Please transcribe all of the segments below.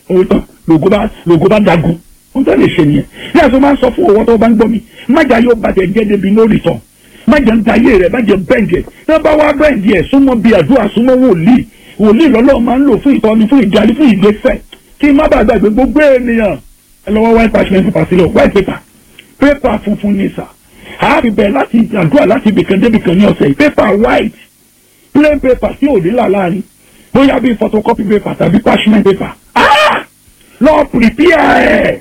owó tán lògó bá lògó bá dagun wọ́n tẹ́ lè ṣe nìyẹn ní àti máa ń sọ fún owó tó bá ń gbọ́ mi májà yóò bàjẹ́ jẹ́ débi lórí tán májà ń da ayé rẹ̀ májà bẹ́ǹdì ẹ̀ tí wọ́n bá wá bẹ́ǹdì ẹ̀ súnmọ́ bíi àdúrà súnmọ́ wòlíì wòlíì lọ́lọ́ máa ń lò fún ìtọ́ni fún ìdarí fún ìgbésẹ̀ kí má bàa gbàgbé gbogbo ènìyàn ẹ lọ́wọ́ white parchment paper sílẹ̀ white paper paper funfun ní sà àárín bẹ̀rẹ̀ láti àdúrà láti ibìkan débìkan ní ọ̀sẹ̀ yìí paper white plain paper tí ò ní là láàrin bóyá bíi photocopy paper tàbí parchment paper ah lọ prepare ẹ̀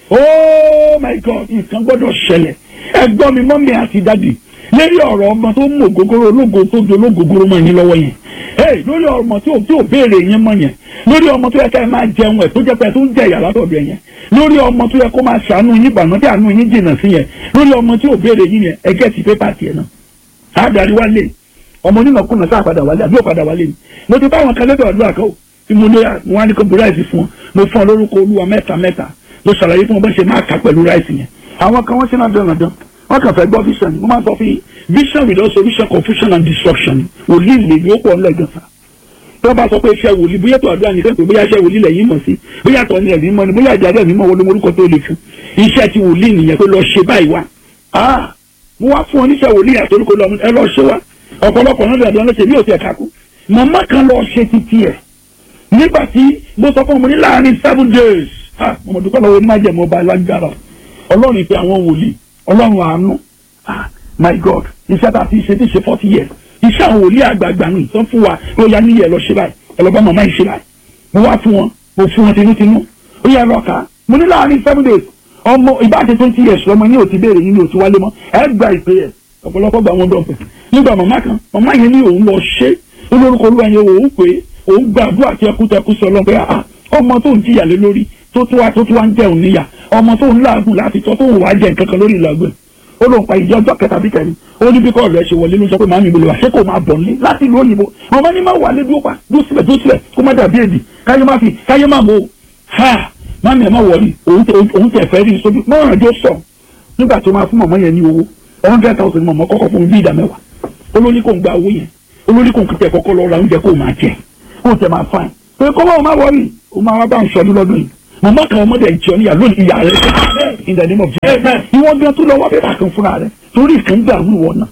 oh my god nǹkan gbọ́dọ̀ ṣẹlẹ̀ ẹ̀gbọ́n mi mọ́mí àti dádì lérí ọ̀rọ̀ ọmọ tó mú ògógóró ológo tó di ológógóró mọ́ yín lọ́wọ́ yẹn hey lórí ọmọ tí ò tí ò béèrè yẹn mọ́ yẹn lórí ọmọ tó yẹ ká ẹ máa jẹun ẹ̀ tó jẹ́ pé ẹ tó ń jẹ ìyá látọ̀dọ̀ yẹn lórí ọmọ tó yẹ kó máa ṣàánú yín gbàgbọ́n tí àánú yín jìnnà sí yẹn lórí ọmọ tí ò béèrè yín yẹn ẹ gẹ́ẹ̀tì pépà tiẹ̀ náà àádárí wálé ọmọ onínàkúnà sáà padà wálé àbí ò padà wálé ni mo ti báwọn kan lẹ́dọ̀ àdúrà kan tí mo lé mo wá ní kó bu ráìsì fún wọn mo fún ọ lórúkọ olúwa mẹ́ta mẹ́ta mo ṣàlàyé fún wọn bá ṣe máa kà pẹ̀lú ráìsì yẹn àwọn kan wọ́n ṣe náà dán dán wọ́n kàn fẹ́ gbọ́ vision mo máa ń sọ fún yín vision without solution confusion and destruction wòlíì lè ní ó pọ̀ ńlẹ̀gàn sá tó bá sọ pé iṣẹ́ wòlíì bóyá tó àdúrà nìkan pé bóyá iṣẹ́ wòlíì lẹ́yìn mọ̀ sí bóyá tó ní ẹ̀rí mọ́ ni bóyá ìjà ẹ̀rí mọ́ wọlé orúkọ tó lè fún iṣẹ́ ti wòlíì nìyẹn pé lọ ṣe báyìí wá ah mo wá fún ọ níṣẹ́ wòlíì àtòlùkọ lọ ẹ lọ ṣe wá ọ̀pọ̀lọpọ̀ náà dàbí ọlọ́ṣẹ́ bí òtí ẹ̀ka kú màmá kan lọ ṣe títí ẹ̀ nígbà tí mo sọ fún ọmọ ní láàrin seven days ah mo dúpẹ́ lọ́wọ́ ní májẹ̀mú ọba alágbára ọlọ́run ìpè àwọn wòlíì ọlọ́run àánú ah my god iṣẹ́ tá a ti ṣe ti ṣe forty years iṣẹ́ àwọn wòlíì àgbààgbà nù tó fún wa ó yá níyẹ̀ lọ ṣe báyìí ẹ lọ bá màmá yìí ṣe báyìí mo wá fún wọn mo fún wọn tinútinú ó yẹ lọ kà á mo ní láàrin seven days ọmọ ìbáṣe twenty years lọmọ yín ò ti béèrè yín ni ò ti wálé mọ́ ẹ gba ìpè ẹ̀ ọ̀pọ̀lọpọ̀ gba wọn dọ̀pẹ̀ nígbà màmá kan màmá yẹn ní òun lọ ṣe olórúkọ olúwa yẹn òun pé òun gbàdúrà tẹkútẹkú sọ lọ́pẹ́ àá ọmọ tó ń jìyà lé lórí tó tó wá tó tó wá ń jẹun níyà ọmọ tó ń láàgùn láti tọ́ tó ń wá jẹ nǹkan kan lórí ìlàgbẹ́ ó lóun pa ìjọ ọjọ́ kẹta bí kẹrin ó ní bí kọ́ ọ̀rẹ́ ṣe wọlé ló sọ pé màmí ìbò lè wá ṣé kò máa bọ̀ nílé láti ìlú òyìnbó màmá ní má wà lé dúró pa dúró síbẹ̀ dúró síbẹ̀ kó má dàbí èdè káyé má fi káyé má mọ̀ ha màmí ẹ̀ má wọlé òun tẹ̀ fẹ́ rí sójú mọ́ràn jó sọ nígbà tó máa fún màmá yẹn ní owó hundred thousand mọ̀mọ́ kọ́kọ́ fún bí ìdá mẹ́wàá olórí kò ń gba owó yẹn olórí kò ń tẹ kọ́kọ́ lọ ra oúnjẹ kó máa jẹ kó tẹ máa fain pé kọ́ bá wọn máa wọrí o máa wá bá ń sọdún lọ́dún yìí mọ̀mọ́ kan ọmọdé ìjọ níyà lónìí ìyá rẹ in the name of Jesus ìwọ́n gan tó lọ wá bẹ́ẹ̀ kan fúnra rẹ torí ìkan gbà wí wọ̀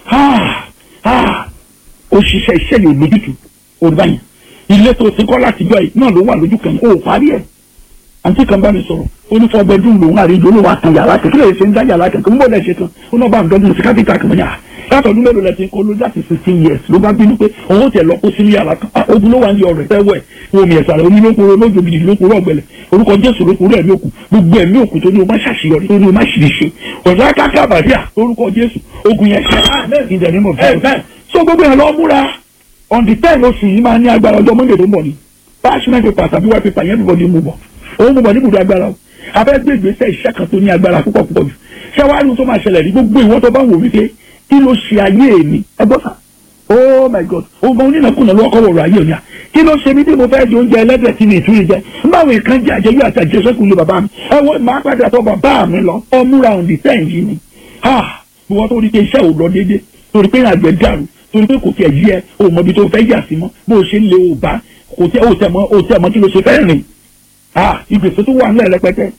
náà òṣìṣẹ́ iṣẹ́ yóò lójútu òrùba yẹn ilé tó ti kọ́ láti gbọ́ yìí náà ló wà lójú kan ó parí ẹ̀ àǹtí kan bá mi sọ̀rọ̀ ó ní fọ́ bẹ́ẹ̀dún lòun àríjọ olówó àtàn yàrá kan kí lè ṣe ń dá yàrá kan kí n bọ̀ lẹ̀ ṣe tán ó náà bá ń dọ́dún sí kápítà kan yà látọ̀dún mélòó lẹ ti ń kó ló láti sixteen years ló bá bínú pé òun ó tẹ̀ lọ kó sínú yàrá kan ogun ló wà ní ọ̀rẹ́ tẹ́wọ̀ ẹ̀ omi ẹ̀sà rẹ̀ omi lókun lójó bìdì lókun rọ̀gbẹ̀lẹ̀ orúkọ jésù lókun rẹ̀ lókun gbogbo ẹ̀mí òkun tó ní o má ṣàṣeyọrí tó ní o má ṣìṣe ọ̀dọ́ akáká bàdíà orúkọ jésù ogun yẹn ṣe in the name of Jesus so gbogbo yẹn lọ múra on the ten oṣù yìí máa ní agbára ọjọ́ monday tó ń bọ̀ ni parchment paper tàbí white paper yẹn everybody mú bọ̀ òun mú bọ̀ ní ibùdó agbára o afẹ́ gbé ìgbésẹ̀ iṣẹ́ kan tó ní agbára púpọ̀ púpọ̀ jù ṣé wàá ní tó máa ṣẹlẹ̀ ní gbogbo ìwọ́n tó bá wò wípé kí ló ṣe ayé mi ẹ gbọ́ sà oh my god ọmọ onínàkúnà ló kọ́ wọ̀rọ̀ ayé òní à kí ló ṣe mí bí mo fẹ́ jẹ oúnjẹ ẹlẹ́dẹ̀ tí mi ìtúrí jẹ báwo nǹkan jẹ àjẹyọ àti àjẹsẹ́kù lé bàbá mi ẹ wọ́n máa padà tọ́ bàbá mi lọ ọmúra òǹdí tẹ̀ yìí ni ha ìwọ́n tó rí pé iṣẹ́ ò lọ déédéé torí pé àgbẹ̀ dàrú torí pé kò tiẹ̀ yí ẹ o mọ ibi tó fẹ́ yà sí mọ́ bó o ṣe ń lé o bá kò tẹ o tẹ mọ o tẹ mọ kí ló ṣe fẹ́ rìn ah ìgbésẹ̀ tó wà ńlẹ̀ rẹpẹtẹ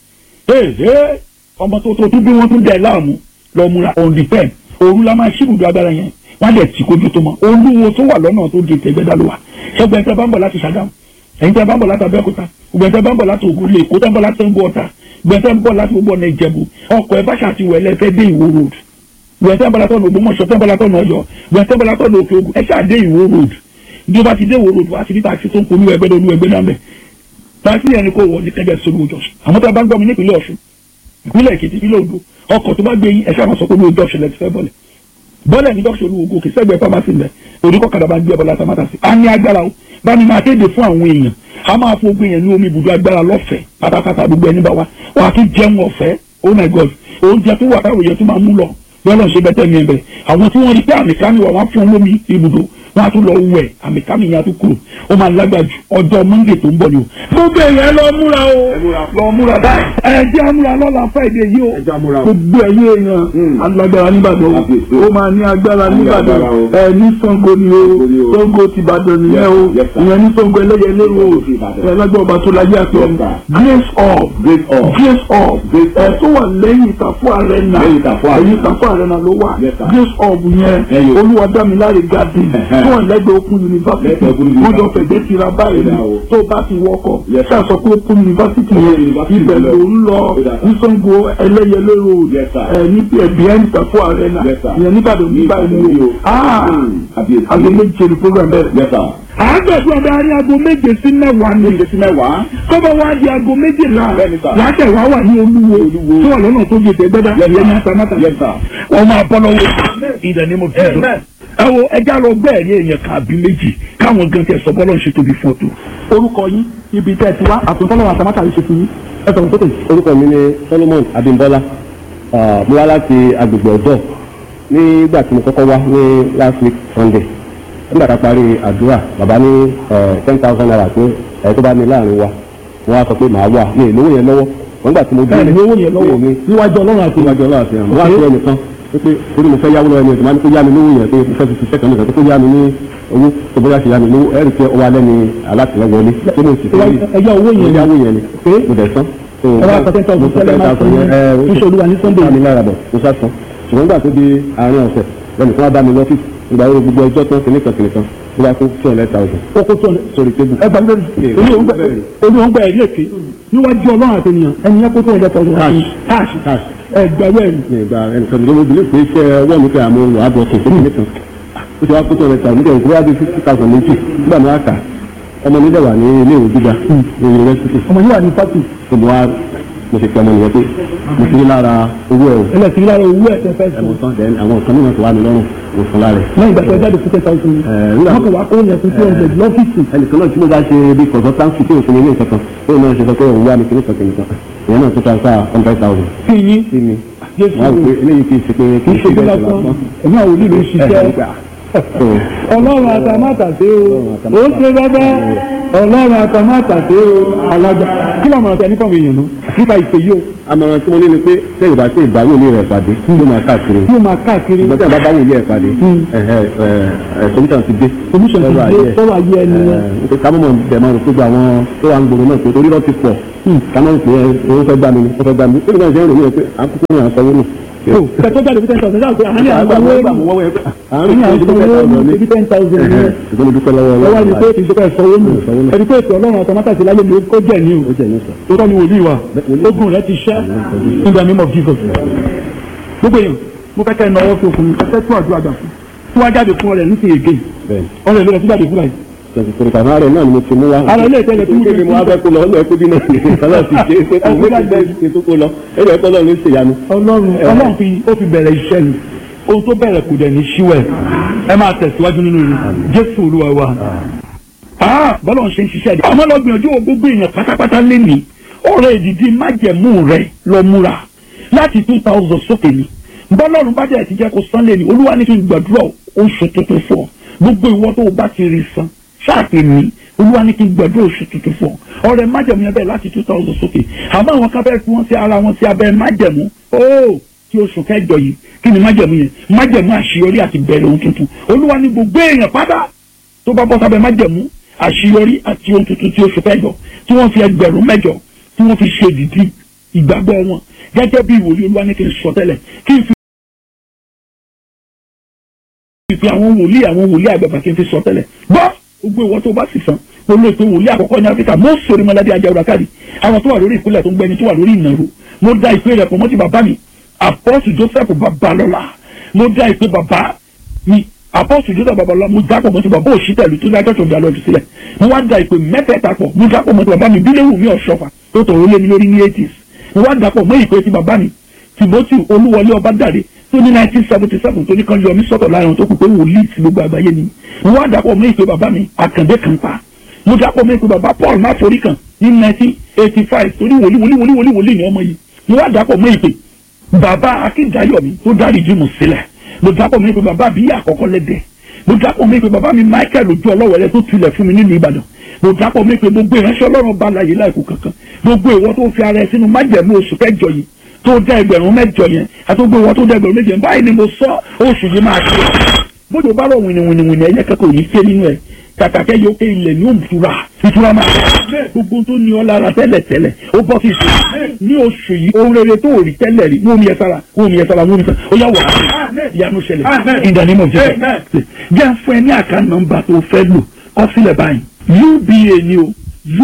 ee ọmọ tó tó tún bí wọ́n tún dẹ̀ láàmú lọ múra on the ten òru la máa ṣíbùdó agbára yẹn wọ́n á dẹ̀ tì kójú tó mọ́ olúwo tó wà lọ́nà tó di ìtẹ̀gbẹ́dá ló wà ṣẹ́gun ẹ̀ńtẹ́ bá ń bọ̀ láti Ṣàgámù ẹ̀ńtẹ́ bá ń bọ̀ láti Abẹ́òkúta gbẹ̀ńtẹ́ bá ń bọ̀ láti Ògùn lè kó tẹ́ ń bọ̀ láti Ṣàngó Ọ̀tà gbẹ̀ńtẹ́ ń bọ̀ láti gbogbo ọ̀nà Ìjẹ̀bú ọkọ̀ ẹ̀ bá ṣàtiwọ̀ ẹlẹ́fẹ́ dé Ìwó road gbẹ̀ńtẹ́ ń bọ̀ látọ̀nà Ògbómọ̀ṣọ́ tẹ́ ń bọ̀ látọ̀nà Ọ̀yọ́ gbẹ̀ńtẹ́ ń bọ̀ látọ̀nà Òkè Ògùn ẹ ṣáà dé Ìwó road bí o bá ti dé Ìwó road wá sí ní taxi tó ń polú ẹgbẹ́ olú ẹgbẹ́ náà bẹ̀ taxi yẹn ni kò wọ ní kẹjẹ sórí ojú ọ̀sùn àwọn tó bá ń gbọ́ mi nípìnlẹ̀ Ọ̀ṣun ìpínlẹ̀ Èkìtì ìpínlẹ̀ Oǹdó ọkọ̀ tó bá gbé yín ẹ̀ṣẹ́ àwọn sọ pé olú ojú ọ̀sùn lẹ ti fẹ́ bọ́lẹ̀ bọ́lẹ̀ ní dọ́kítà olúwo gòkè sẹ́gbẹ̀ẹ́ pharmacy lẹ̀ oníkọ́ kadà bá gbé ọbọ̀lá tamata sí. a ní agbára o bá ní máa kéde fún àwọn èèyàn a máa fún ogun yẹn ní omi ibùdó agbára lọ́fẹ̀ẹ́ pátápátá gbogbo ẹni bá wa wà á tún jẹun ọ̀fẹ́ oh my god oúnjẹ tó wà táwọn èèyàn tó máa mú lọ bí ọlọ́run ṣe bẹ́tẹ̀ mi ẹ̀ bẹ̀ àwọn tí wọ́n rí pé àmì kan ní wà wọ́n fún lómi ibùdó wọn á tún lọ wẹ̀ àmì kámi yẹn á tún kúrò ó máa lágbára ju ọjọ́ monday tó ń bọ̀ ni o. gbogbo èèyàn lọ múra o lọ múra báyìí ẹ jẹ́ àmúra lọ́la friday yìí o Ẹ jẹ́ àmúra o. gbogbo ẹ̀yìn èèyàn Hmm. alágbára nígbàdàn o Kábíyèsí. ó máa ní agbára Ní nígbàdàn agbára o. ẹ ní sango ni o Sango ni o. sango ti ìbàdàn nìyẹn o Yes, sir. ìyẹn ní sango ẹlẹ́yẹlé o Sango ti Ìbàdàn. ẹ lágbára ọba tó láyé àti ọ̀hún Yes, sir. grace of Grace of. grace of Grace ẹ of. tó wà lẹ́yìn ìtàfó arena Lẹ́yìn Ìtàfọ́ Arena. ẹ̀yìn ìtàfó arena ló wà Yes, sir. grace of yẹn Ẹyọ. olúwadámiláre garden Ẹ̀hẹ́. tó wà lẹ́gbẹ̀ẹ́ open university Lẹ́gbẹ̀ẹ́ Open wọ́n jọ University. fẹ̀gbẹ́ tira báyìí ni Ẹ̀dá o. tó bá ti wọkọ̀ Yes, sir. ṣáà sọ pé open university Open yẹn University ibẹ̀ lọ. ló ń lọ Ẹ̀dá. ní sango ẹlẹ́yẹlé road Yes, sir. ẹ̀ ní behind ìtàfó arena Yes, sir. ìyẹn nígbàdàn nígbà Ní yìí Ìbàdàn o o. ah Hmm. Kábíyèsí. aago méje ni program bẹ̀rẹ̀ Yes, sir. àádọ́sùn ọ̀dà ní aago méje sí mẹ́wàá ni Méje sí mẹ́wàá. kọ́bọ̀ wá di aago méjìlá Bẹ́ẹ̀ni sà. látẹ̀ wá wà ní olúwo Olúwo. tó wà lọ́nà tó gèdè gbẹ́dá Yes, ìyẹn ní sir. atamátà Yes, sir. wọ́n máa bọ́ lọ́wọ́ ìdá ni mo fi dùn. ẹ wo ẹja lọ bẹ́ẹ̀ ní èèyàn kàbí méjì káwọn gan tẹ sọ bọ́lọ̀ ń ṣe tóbi fún ọ tó. orúkọ yín ibi tẹ́ ẹ ti wá àtúntọ́lọ́wọ́ atamátà yìí ṣe fún yín ẹ sọ̀rọ̀ sókè. orúkọ mi ni solomon abimbola Ah, mo wá láti agbègbè ọ̀dọ́ nígbà tí mo kọ́kọ́ wá ní last week sunday nígbà tá a parí àdúrà bàbá ní ten thousand naira pé ẹ̀ tó bá ní láàrin wa mo wá sọ pé màá wà ní ìlówó yẹn lọ́wọ́ wọ́n gbà tí mo bẹ́ẹ̀ ni owó yẹn lọ́wọ́ mi níwájú ọlọ́run àti níwájú ọlọ́run àti àwọn wá sí ẹnìkan pé torí mo fẹ́ yáwó lọ́wọ́ ẹni ẹ̀sìn máa ní kó yá mi lówó yẹn pé mo fẹ́ fi ṣiṣẹ́ kan nìkan pé kó yá mi ní owó tó bóyá ṣe yá mi lówó ẹ̀rì pé ọwọ́ alẹ́ ni alátìlẹ́wọlé tó mo sì fẹ́ ẹjọ́ owó yẹn yáwó yẹn ni pé mo dẹ̀ sán. ẹ wá sọ ten thousand sẹ́lẹ̀ máa fún iṣẹ́ olúwa ní sunday sunday mi lára bọ̀ mo sá san ṣùgbọ́n nígbà tó di àárín ọ̀sẹ̀ lẹ́nu tí wọ́n bá mi lọ́fíìsì ìgbà wo gbogbo ẹjọ́ tán kìnìkan kìnìkan tó bá kó two hundred thousand ó kó tó sórí tébù. ẹ gbàgbé olú òun gbà ẹ̀rí èké níwájú ọlọ́run àti ènìyàn ẹni yẹn kó tó ọjọ́ tọ́jú Cash. cash Cash. ẹ gbàgbé ẹ̀rí. ní ìgbà ẹnìkan tó ló bilé pé iṣẹ́ ọwọ́ mi pé àmọ́ wà á bọ̀ kìí kìnìkan ó ti wá kó two hundred thousand nígbà ìgbà bí fifty thousand méjì nígbà mi wá kà ọmọ mi dẹ̀ wà ní ilé ìwé gíga ní yunifásitì ọmọ yìí wà ní fásitì tó mo wá mo ṣe pẹ́ ọmọ nìyẹn pé mo ti rí lára owó ẹ̀ o ẹlẹ́sìn lára owó ẹ̀ tẹ́ fẹ́ sùn ẹ̀wọ̀n tán then àwọn nǹkan mìíràn tó wà mí lọ́rùn mo fún lára ẹ̀. lẹ́yìn ìgbà tó jáde fún ten thousand Ẹ, nígbà- wọ́n kàn wá kó yẹn fún two hundred lọ́fíìsì ẹnìkan náà tí mo bá ṣe bí consultancy tí òfin ilé ìkankan tó náà ṣe sọ pé òun wá mi kìnnìkan kìnnìkan ìyẹn náà tó transfer hundred thousand kí yín sí mi Jésù wọ́n á rò pé eléyìí kì í ṣe pé kì í ṣe bí lásán ẹ̀mí àwọn olú ló ń ṣiṣẹ́ ọlọ́run àtàmátàsé o ó ṣe bàbá ọlọ́run àtàmátàsé o alájà kí ló máa tẹ nípa àwọn èèyàn nù nípa ìpè yìí o àmọ̀ràn tí mo ní ni pé sẹ́yìn bá ṣe ìbáwò ní rẹ̀ pàdé ló máa káàkiri yóò máa káàkiri ìgbà tí a bá báwò ní ẹ̀ pàdé solution ti dé solution ti Sọ̀rọ̀ dé ayé ẹ̀. sọ̀rọ̀ ayé ẹni yẹn. Ẹ, nítorí ká mọ̀ bẹ̀ máa rò pé gbogbo àwọn tó wà ń gbòòrò náà pé torí lọ́ ti pọ̀ ká mọ̀ pé owó fẹ́ gbà mí ni ó fẹ́ gbà mí ó ní báyìí sẹ́yìn rò ní ẹ pé à ń kúkú ní à ń sanwó nù. o kẹtọ jáde fún ten thousand ṣáà pé àárín àwọn owó àárín àárín àwọn owó ní ibi ten thousand ní ẹ ṣùgbọ́n mo dúpẹ́ lọ́wọ́ ẹ wá ní pé kì í ṣe pé ẹ sanwó nù sanwó nù. ẹni pé ètò ọlọ́run àtàmátàsé láyé mi ó jẹ́ ní o ó jẹ́ ìyẹn sọ. tó tọ́ ni wòlíì wa ogun rẹ ti ṣẹ́ in the name of Jesus gbogbo èèyàn mo fẹ́ kẹ́ ẹ náwó sí okùnrin ẹ fẹ́ tún àdúrà gbà fún tí wọ́n jáde fún ọ̀rẹ́ nísìnyí again bẹ́ẹ̀ ọ̀rẹ́ ló lọ sí jáde fún báyìí twenty three thousand ààrẹ náà ni mo ti mú wá. Ara ilé ìtẹ́lẹ̀ tí mo kéde mo wá fẹ́ kó lọ ọ̀nà ẹ̀kú dínà ní ìsàlẹ̀ ti ṣe é pé kò wọ́n ti bẹ́ẹ̀ ṣe tó kó lọ ẹ̀rọ ẹ̀kọ́ náà ló ń ṣèyanu. ọlọ́run ọlọ́run fi ó fi bẹ̀rẹ̀ iṣẹ́ ni ohun tó bẹ̀rẹ̀ kò dẹ̀ ní ṣíwẹ̀ ẹ máa tẹ̀síwájú nínú rẹ̀ jésù olúwa wa. Ah, bọ́lá ń ṣe ń ṣiṣẹ́ rẹ̀ ọmọ lọ́gbìn ojú gbogbo èèyàn pátápátá lé ní ọ̀rọ̀ èdìdí májẹ̀mú rẹ̀ lọ múra láti two thousand sókè ni bọ́lọ́run bá dẹ̀ ti jẹ́ kó san lé ní olúwa ní kí n gbàdúrà oṣù tuntun fún ọ gbogbo ìwọ tó o bá ti rí san ṣáàpì mi olúwa ní kí n gbàdúrà oṣù tuntun fún ọ ọ̀rẹ́ májẹ̀mú yẹn bẹ́ẹ̀ láti two thousand sókè àmọ́ àwọn kan bẹ́ẹ̀ fi wọ́n sí ara wọn sí abẹ́ májẹ̀mú óò tí oṣù kẹjọ yìí kí ni májẹ̀mú yẹn májẹ̀mú àṣeyọrí àti bẹ̀rẹ̀ ohun tuntun olúwa ní gbogbo èèyàn pátá tó bá bọ́ sábẹ́ májẹ̀mú àṣeyọrí àti ohun tuntun tí oṣù kẹjọ tí wọ́n fi ẹgbẹ̀rún mẹ́jọ tí wọ́n fi ṣe dìdí ìgbàgbọ́ wọn gẹ́gẹ́ bí ìwòye olúwa ní kí n sọ tẹ́lẹ̀ kí n fi fi àwọn wòlíì àwọn wòlíì àgbàgbà kí n fi sọ tẹ́lẹ̀ gbọ́ gbogbo ìwọ tó bá sì sàn mo lè pe wòlíì àkọ́kọ́ ní áfíríkà mo sori mọ́ládé ajáwòrán káàdì àwọn tó wà lórí ìpínlẹ̀ tó ń gbẹni tó wà lórí ìnàró mo dá ìpè rẹ̀ pọ̀ mọ́ ti bàbá mi apọ́sù joseph babalọ́lá mo dá ìpè bàbá mi apọ́sù joseph babalọ́lá mo dá pọ̀ mọ́ ti bàbá òṣìtẹ̀lú tó dá tọ́tọ̀ ìdálọ́ ti sílẹ̀ mo wá dá ìpè mẹ́tẹ̀ẹ̀ta pọ̀ mo dá pọ̀ mọ́ ti bàbá mi bílẹ̀wù mi ọ̀ṣọ́fà tó tọ̀rọ̀ lé mi lórí ní eighties mo wá dá pọ̀ mọ́ ìpè ti bàbá mi timothy olúwọlé ọbádàrẹ tó ní nineteen seventy seven tó ní kan yọ mí sọ́tọ̀ láàrin tó kù pé wòlíì tí gbogbo àgbáyé ni mo wá dàpọ̀ mọ́ ìpè bàbá mi àkàndé kan pa mo dàpọ̀ mọ́ ìpè bàbá paul máforí kan ní nineteen eighty five torí wòlíì wòlíì wòlíì wòlíì wòlíì ni ọmọ yìí mo wá dàpọ̀ mọ́ ìpè bàbá akíndayọ̀mí tó dárí jùmọ̀ sílẹ̀ mo dàpọ̀ mọ́ ìpè bàbá àbíyá àkọ́kọ́ lẹ́dẹ̀ mo dápọ̀ mi pé bàbá mi Michael ojú ọlọ́wọ́ rẹ tó tulẹ̀ fún mi nílùú Ìbàdàn mo dápọ̀ mi pé gbogbo ìránṣẹ́ Ọlọ́run bá láyé láìkú kankan gbogbo ìwọ tó fi ara ẹ sínú májẹ̀mú oṣù kẹjọ yìí tó dá ẹgbẹ̀rún mẹ́jọ yẹn àti gbogbo ìwọ tó dá ẹgbẹ̀rún méje báyìí ni mo sọ oṣù yìí máa ṣe bójú bá rọ wìnìwìnìwìnì ẹ̀yẹ kẹ́kọ̀ọ́ ò ní ké nínú ẹ̀ kàkàkẹ́ yóò ké ilẹ̀ ní òmùtura ìtura máa gbogbo tó ní ọ lára tẹ́lẹ̀ tẹ́lẹ̀ ó bọ́ sí ìṣe ní oṣù yìí ohun rere tó rí tẹ́lẹ̀ rí ní omi ẹ̀ sára omi ẹ̀ sára omi ẹ̀ sára ó yà wà á ìyanu ṣẹlẹ̀ ìdánimọ̀ jẹ́ jẹ́ fún ẹ ní àká nọ́mbà tó fẹ́ lò kọ sílẹ̀ báyìí uba ni o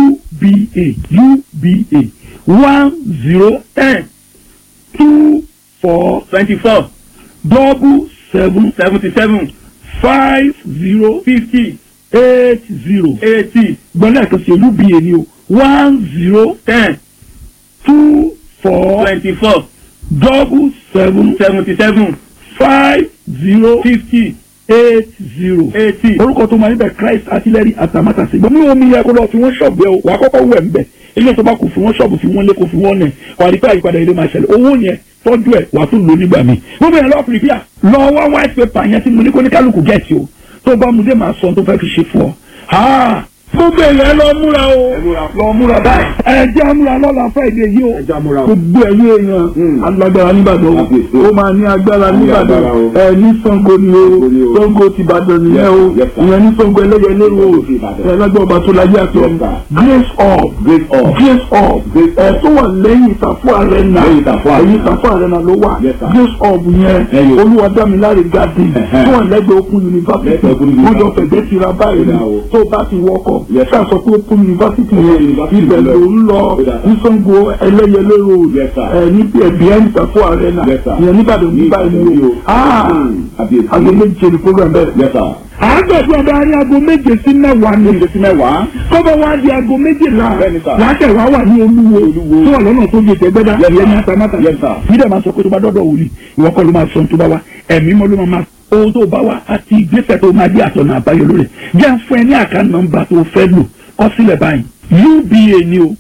uba uba one zero ten two four twenty four double seven seventy seven five zero fifty eight zero eighty gbọ́dọ̀ kan sí uba ni o one zero ten two four twenty four double seven seventy seven five zero fifty eight zero. eighty. orúkọ tó máa níbẹ̀ Christ artillery atamátàsí gbọ́n mi ò mi yẹ kó lọ fi wọ́n ṣọ̀bù ẹ o wà á kọ́kọ́ wẹ̀ ń bẹ̀ ilé tó bá kù fi wọ́n ṣọ̀bù fi wọ́n lé kó fi wọ́n nẹ̀ wà á rí pé àyípadà ilé máa ṣẹlẹ̀ owó yẹn tọ́jú ẹ̀ wà á tún lò nígbà míì gbogbo yẹn lọ́ọ́ pìrìpìà lọ wá white paper yẹn tí mo ní kó ní kálukú gẹ̀ẹ́sì o tó bá mu dé máa sọ tó fẹ́ fi ṣe fún ọ. gbogbo èèyàn lọ múra o lọ múra báyìí ẹ jẹ́ múra lọ́la Friday yìí o gbogbo ẹ̀yìn èèyàn alágbára nìbàdàn o ó máa ní agbára nìbàdàn ẹ ní Ṣàngó ni o Ṣàngó ti Ìbàdàn nìyẹn o ìyẹn ní Ṣàngó ẹlẹ́yẹlé o ẹ lágbára ọba tó láyé àti ọmọ grace up grace up ẹ tó wà lẹ́yìn ìtàfọ́ arena ẹ̀yìn ìtàfọ́ arena ló wà grace up yẹn olúwadámiláre garden tó wà lẹ́gbẹ̀ẹ́ Open University ó jọ fẹ̀gbẹ́ tira báyìí ni tó bá ti wọkọ̀ ká sọ pé Open University yẹn ibẹ̀ ló ń lọ ní Ṣàngó ẹlẹ́yẹlé road ẹ ní ẹ̀bí ẹ̀ ìtàfọ́ arena ìyẹn nígbàdàn ní báyìí ni o aago méje ni program bẹ̀rẹ̀ àádọ́jú ọba arí aago méje sí mẹ́wàá ní sí mẹ́wàá. kọ́bọ̀ wá di aago méjìlá Bẹ́ẹ̀ni sà. láṣẹ wá wà ní olúwo tó wà lọ́nà tó gbèsè gbẹ́dá Yes, ìyẹn ní sir. atamátà Yes, sir. nídẹ̀ máa sọ pé tó bá dọ́dọ̀ wòlíì ìwọ kọ́ ló máa sọ tó bá wá ẹ̀mí mọ́ ló máa máa ohun tó bá wá àti ìgbésẹ̀ tó máa dé àtọ̀nà àbáyọ lórí jẹ́ fún ẹ ní àká nọ́mbà tó fẹ́ lò kọ́ sílẹ̀ báyìí uba ni o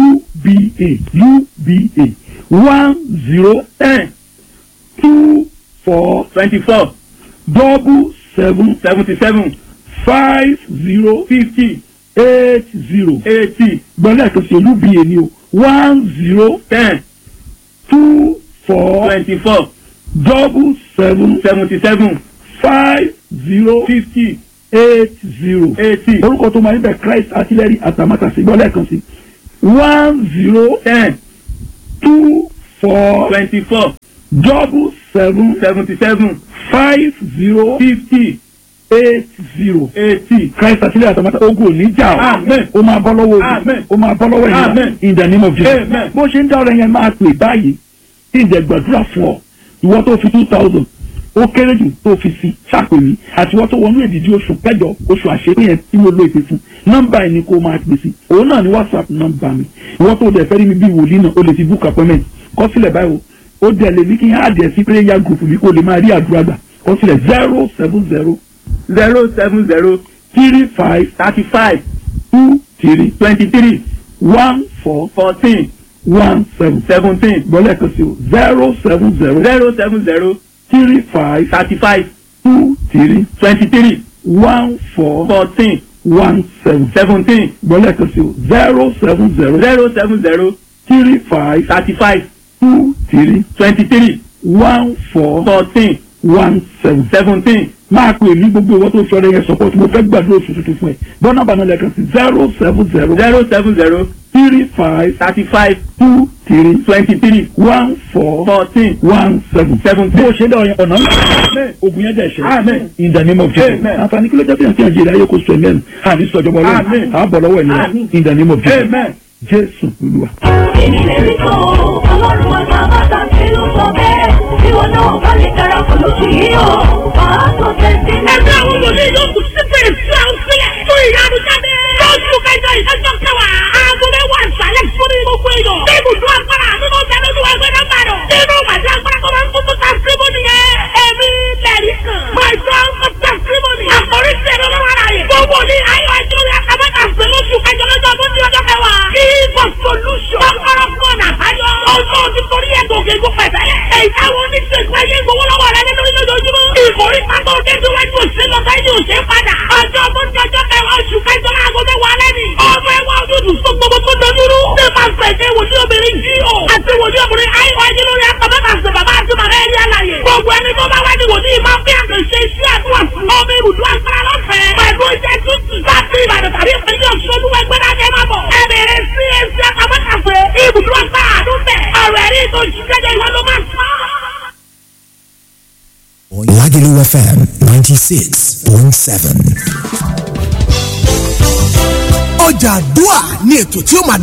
uba uba one zero ten two four twenty four double seven seventy seven five zero fifty eight zero eighty gbọ́dọ̀ tó ṣe uba ni o one zero ten two four twenty four double seven seventy seven five zero fifty eight zero. eighty orúkọ tó máa níbẹ̀ Christ artillery atamátàsí gbọ́dọ̀ kan sí one zero ten two four twenty four double seven seventy seven five zero fifty eight zero. eighty. Christ artillery atamátàsí ogun ò ní jà ọ́ Amen. ó máa bọ́ lọ́wọ́ ogun Amen. ó máa bọ́ lọ́wọ́ ìyá Amen. in the name of Jesus Amen. bó ṣe ń dá ọ̀rẹ́ yẹn máa pè báyìí kí n jẹ gbàdúrà fún ọ ìwọ tó fi two thousand ó kéré jù tó fi sí ṣàpè mí àti ìwọ tó wọnú èdìdí oṣù kẹjọ oṣù àṣepé yẹn tí mo lo ìpè fún nọ́mbà yẹn ni kó máa pè sí òun náà ni whatsapp nọ́mbà mi ìwọ tó dẹ̀ fẹ́ rí mi bí wòlíì náà o lè fi book appointment kọ sílẹ̀ báyìí o ó dẹ̀ lè ní kí n á dẹ̀ sí prayer group mi kó lè máa rí àdúrà gbà kọ sílẹ̀ zero seven zero zero seven zero three five thirty five two three twenty three one four fourteen one seven seventeen gbọ́dọ̀ kan sí o zero seven zero zero seven zero three five thirty five two three twenty three one four fourteen one seven seventeen gbọ́dọ̀ kan sí o zero seven zero zero seven zero three five thirty five two three twenty three one four fourteen one seven. seventeen máa pè ní gbogbo ìwọ tó fi ọ̀rẹ́ yẹn support mo fẹ́ gbàdúrà oṣù tuntun fún ẹ bọ́nà bàánà lẹ́ẹ̀kan sí zero seven zero zero seven zero three five thirty five two three twenty three one four fourteen one seven. seventeen. bó o ṣe dá ọyàn ọ̀nà ńlá ogun yẹn dẹ̀ ṣe Amen. in the name of Jesus Amen. àǹfààní kí ló jẹ́ bí àti àjèrè ayé kò sọ mẹ́rin àní sọ̀jọ̀bọ̀ ọlọ́run Amen. àbọ̀ lọ́wọ́ ẹ̀ nìyẹn Amen. in the name of Jesus Amen. Jésù Olúwa. èmi lè rí kan ọlọ́run wa máa bá ta sí ló sọ bẹ́ẹ̀ tí wọn náà bá lè darapọ̀ lóṣù yìí o máa tó tẹ̀sí. ẹgbẹ́ àwọn wòlíì yóò kù sípò èsì àwọn sílẹ̀ fún ìyanu jáde. lóṣù kẹjọ ìfẹsọ̀ kẹwàá aago mẹ́wàá ìsàlẹ̀ fún ní gbogbo èèyàn. ní ibùdó agbára nínú ìdáná olúwa ẹgbẹ́ náà bàdàn. nínú ìpàdé agbára tó máa ń kókó ta síbò nìyẹn. èmi lẹ́rìí kan. my son of testimony. àkórí sí ẹ̀rọ lọ́wọ́ ara yẹn. gbogbo ní ayọ̀ ẹjọ́ rẹ̀ àkàbẹ́ta sí lóṣù kẹjọ lọ́jọ́ ọdún ní ọjọ́ kẹwàá. kí for solution. kọ́kọ́rọ́ fún ọ̀nà àbáyọ. ọjọ́ ti torí ẹ̀ gòkè gò pẹ̀tẹ́lẹ̀. èyí táwọn oníṣègùn ayé gbowó lọ́wọ́ rẹ nínú lójoojúmọ́. ìkórè pátó déjúwájú òsè lọ sáyé òsè padà. ọjọ́ mọ́tò ọjọ́ kẹwàá oṣù kẹjọ láago mẹ́wàá lẹ́nu. ọmọ ẹwà ojútù fún gbogbo tó dojúrú. ṣé máa fẹ̀kẹ́ wòlíì obìnrin jí o. àti wòlíì obìnrin àìwá yín lórí akọ̀mẹ́ta ṣe bàbá àti màmá ẹ̀rí àlàyé. gbogbo ẹni tó bá wá ní wòlíì máa fi àkànṣe iṣẹ́ àdúrà fún ọmọ ibùdó agbára lọ́fẹ̀ẹ́. pẹ̀lú iṣẹ́ tútù. láti ìbàdàn tàbí ìpínlẹ̀ ọ̀ṣọ́lú ẹgbẹ́ náà kẹ́ máa bọ̀. ẹ bẹ̀rẹ̀ sí ẹsẹ̀ àkàmọ́kàṣe ibùdó agbára àdúgbẹ̀. ọ̀rọ̀ ẹ̀rí tó ṣiṣẹ́ ìwọ ló máa sọ. Lagelu FM 96.7. ọjà àdúà ní ètò tí ó máa